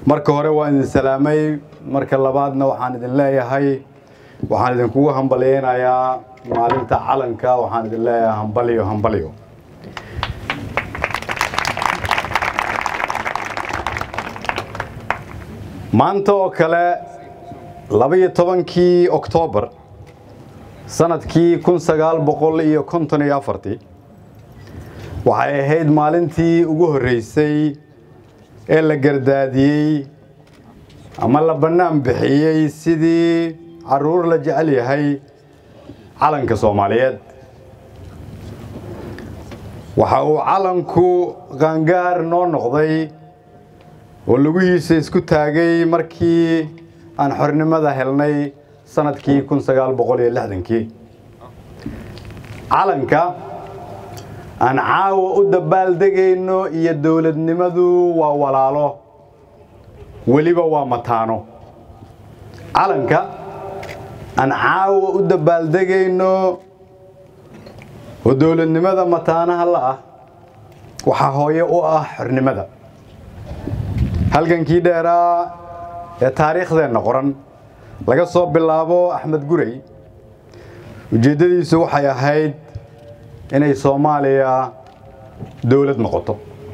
marka hore waan idin salaamay marka labaadna waxaan idin leeyahay waxaan idinkugu hambalyeynayaa maalinta calanka waxaan idin leeyahay hambalyo hambalyo maanta oo kale labaiyo tobankii oktoobar sanadkii kun sagaal boqol iyo konton iyo afartii waxay ahayd maalintii ugu horreysay ee la gardaadiyey ama la bannaan bixiyey sidii carruur la jecel yahay calanka soomaaliyeed waxa uu calanku qaangaar noo noqday oo lugihiisa isku taagay markii aan xornimada helnay sanadkii kun sagaal boqol iyo lixdankii calanka aan caawa u dabaaldegayno iyo dowladnimadu waa walaalo weliba waa mataano calanka aan caawa u dabaaldegayno oo dowladnimada mataanaha la ah waxaa hooye u ah xornimada halgankii dheeraa ee taariikhdeenna qoran laga soo bilaabo axmed gurey ujeeddadiisu waxay ahayd inay soomaaliya dowlad noqoto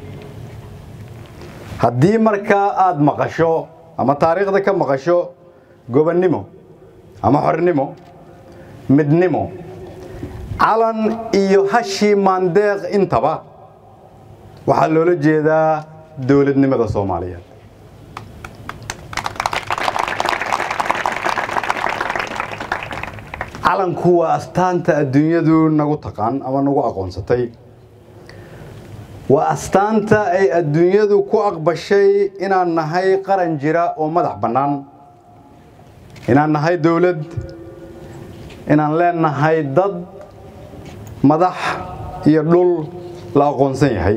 haddii markaa aad maqasho ama taariikhda ka maqasho gobonnimo ama xornimo midnimo calan iyo hashii maandeeq intaba waxaa loola jeedaa dowladnimada soomaaliyeed calanku waa astaanta adduunyadu nagu taqaan ama nagu aqoonsatay waa astaanta ay adduunyadu ku aqbashay inaan nahay qaran jira oo madax bannaan inaan nahay dowlad inaan leenahay dad madax iyo dhul la aqoonsan yahay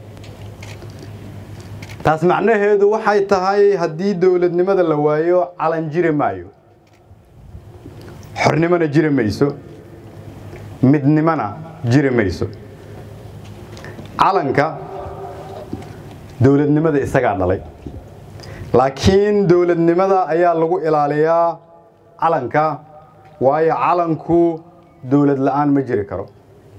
taas macnaheedu waxay tahay haddii dowladnimada la waayo calan jiri maayo xornimona jiri mayso midnimona jiri mayso calanka dowladnimada isagaa dhalay laakiin dowladnimada ayaa lagu ilaaliyaa calanka waayo calanku dowlad la'aan ma jiri karo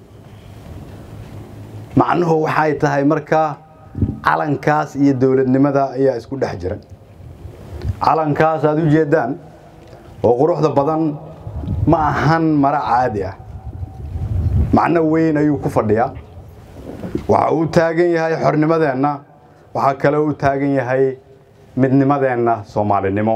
macnuhu waxay tahay marka calankaas iyo dowladnimada ayaa isku dhex jira calankaas aad u jeeddaan oo quruxda badan ma ahan maro caadi ah macno weyn ayuu ku fadhiyaa waxa uu taagan yahay xornimadeenna waxaa kale uu taagan yahay midnimadeenna soomaalinimo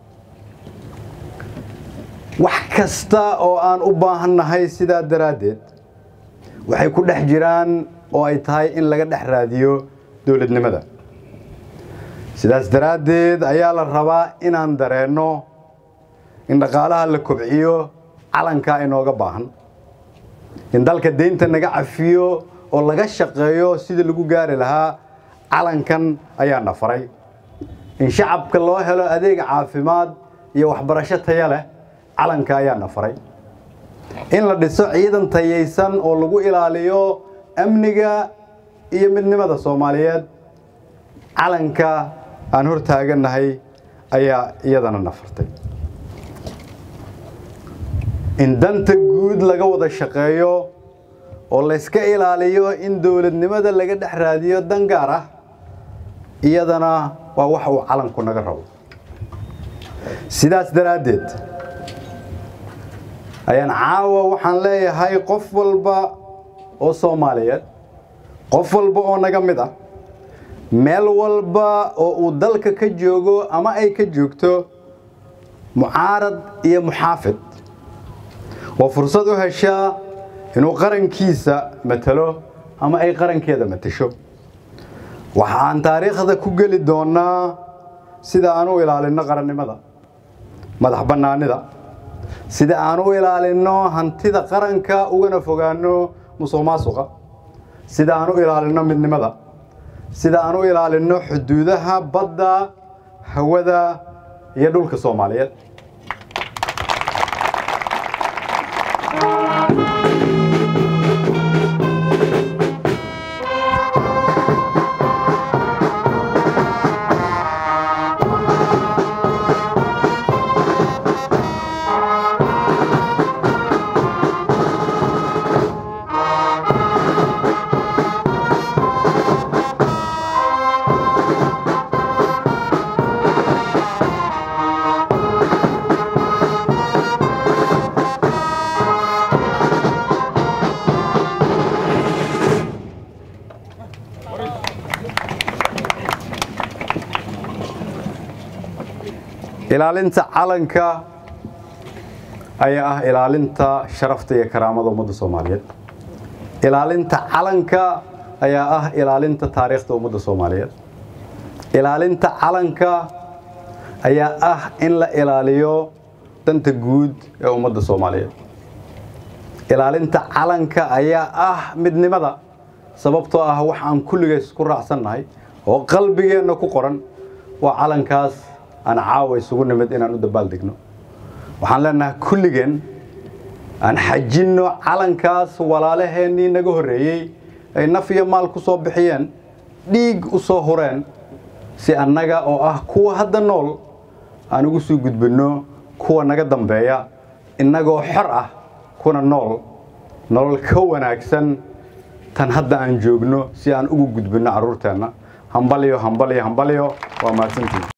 wax kasta oo aan u baahannahay sidaa daraaddeed waxay ku dhex jiraan oo ay tahay in laga dhex raadiyo dowladnimada sidaas daraaddeed ayaa la rabaa inaan dareenno in dhaqaalaha la kobciyo calankaa inooga baahan in dalka deynta naga cafiyo oo laga shaqeeyo sidii lagu gaari lahaa calankan ayaa na faray in shacabka loo helo adeeg caafimaad iyo waxbarasho taya leh calanka ayaa na faray in la dhiso ciidan tayaysan oo lagu ilaaliyo amniga iyo midnimada soomaaliyeed calanka aan hor taagannahay ayaa iyadana na fartay in danta guud laga wada shaqeeyo oo layska ilaaliyo in dowladnimada laga dhex raadiyo dan gaar ah iyadana waa wax uu calanku naga rabo sidaas daraaddeed ayaan caawa waxaan leeyahay qof walba oo soomaaliyeed qof walba oo naga mid ah meel walba oo uu dalka ka joogo ama ay ka joogto mucaarad iyo muxaafid oo fursad u heshaa inuu qarankiisa matalo ama ay qarankeeda matasho waxaan taariikhda ku geli doonnaa sida aan u ilaalinno qarannimada madax bannaanida sida aan u ilaalinno hantida qaranka ugana fogaanno musuq maasuqa sida aan u ilaalinno midnimada sida aan u ilaalinno xuduudaha badda hawada iyo dhulka soomaaliyeed ilaalinta calanka ayaa ah ilaalinta sharafta iyo karaamada ummadda soomaaliyeed ilaalinta calanka ayaa ah ilaalinta taariikhda ummadda soomaaliyeed ilaalinta calanka ayaa ah in la ilaaliyo danta guud ee ummadda soomaaliyeed ilaalinta calanka ayaa ah midnimada sababtoo ah wax aan kulligees ku raacsannahay oo qalbigeenna ku qoran waa calankaas aan caawa isugu nimid inaan u dabaaldegno waxaan leenahay kulligeen aan xajinno calankaas walaalaheennii naga horreeyey ay naf iyo maal ku soo bixiyeen dhiig u soo hureen si annaga oo ah kuwa hadda nool aan ugu sii gudbinno kuwa naga dambeeya innagoo xor ah kuna nool nolol ka wanaagsan tan hadda aan joogno si aan ugu gudbinno carruurteenna hambalyo hambalyo hambalyo waa mahadsantiin